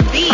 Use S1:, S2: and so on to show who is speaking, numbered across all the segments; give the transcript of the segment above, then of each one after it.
S1: beat.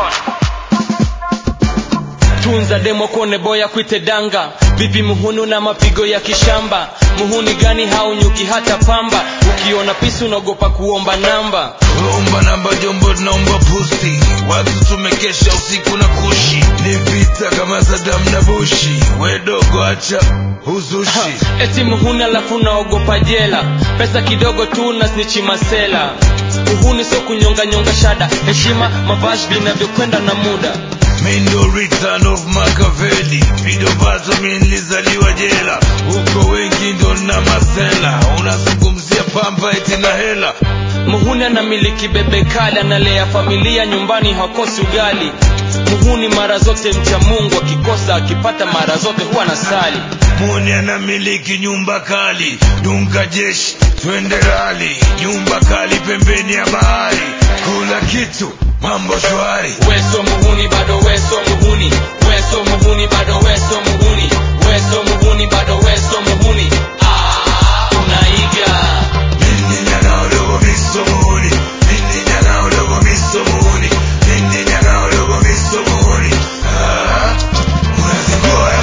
S2: tunza demo kone boya kwite danga vipi muhunu na mapigo ya kishamba muhuni gani haunyuki hata pamba ukiona pisi unaogopa kuomba namba
S3: omba namba jombo naomba pusti watu tumekesha usiku na kushi ni vita kama sadam na bushi wedogo acha uzushi
S2: eti muhuni alafu naogopa jela pesa kidogo tu na snichi masela uhuni sio kunyonganyonga shada heshima mavazi vinavyokwenda na muda
S3: mindo return of Machiavelli pido vazo mi nilizaliwa jela huko wengi ndo na masela unazungumzia pamba eti na hela
S2: muhuni anamiliki bebe kali analea familia nyumbani hakosi ugali muhuni mara zote mcha mungu akikosa akipata mara zote huwa na sali
S3: muni anamiliki nyumba kali dunga jeshi twende rali nyumba kali pembeni ya bahari kula kitu mambo shwari
S2: weso muhuni bado weso muhuni weso muhuni bado weso muhuni weso muhuni bado weso muhuni ah, unaiga
S3: Mini nyanga udogo miso muhuni Mini nyanga udogo miso muhuni Mini nyanga udogo miso muhuni Ah, unazingua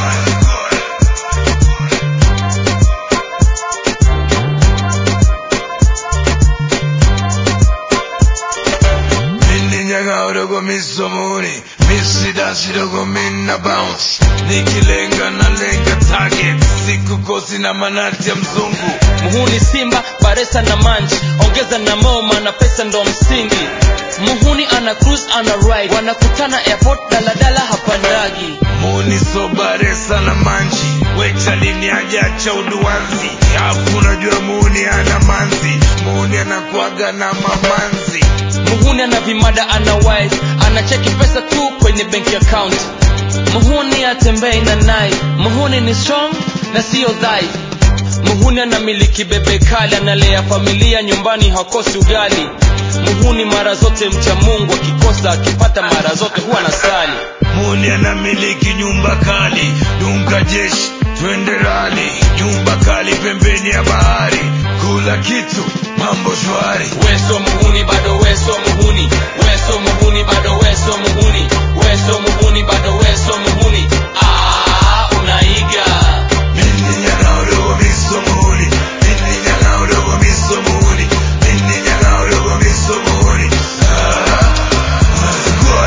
S3: Mini nyanga udogo miso muhuni Misi dansi dogo mina bounce Nikilenga na lenga target Siku kosi na manati ya mzungu
S2: muhuni simba baresa na manji ongeza na moma na pesa ndo msingi muhuni ana cruise ana ride wanakutana airport daladala hapandagi
S3: muni sobaresa na manji wechalini ajacha uduanzi afu unajua muni ana manzi muni anakuaga na mamanzi
S2: muhuni ana vimada ana wife anacheki pesa tu kwenye bank account muhuni atembei na nai muhuni ni strong na siyo dhaifu muhuni anamiliki bebe kali analea familia nyumbani hakosi ugali muhuni mara zote mcha mungu akikosa akipata mara zote huwa na sali
S3: muni anamiliki nyumba kali dunga jeshi twende rali nyumba kali pembeni ya bahari kula kitu mambo shwari
S2: weso muhuni bado weso muhuni weso muhuni bado weso muhuni weso muhuni bado weso muhuni ah, unaiga
S3: Mini nyanga udogo miso muhuni Mini nyanga udogo miso muhuni Mini nyanga udogo miso muhuni Ah, unazingua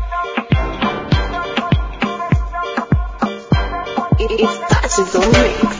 S1: It, it starts with the mix.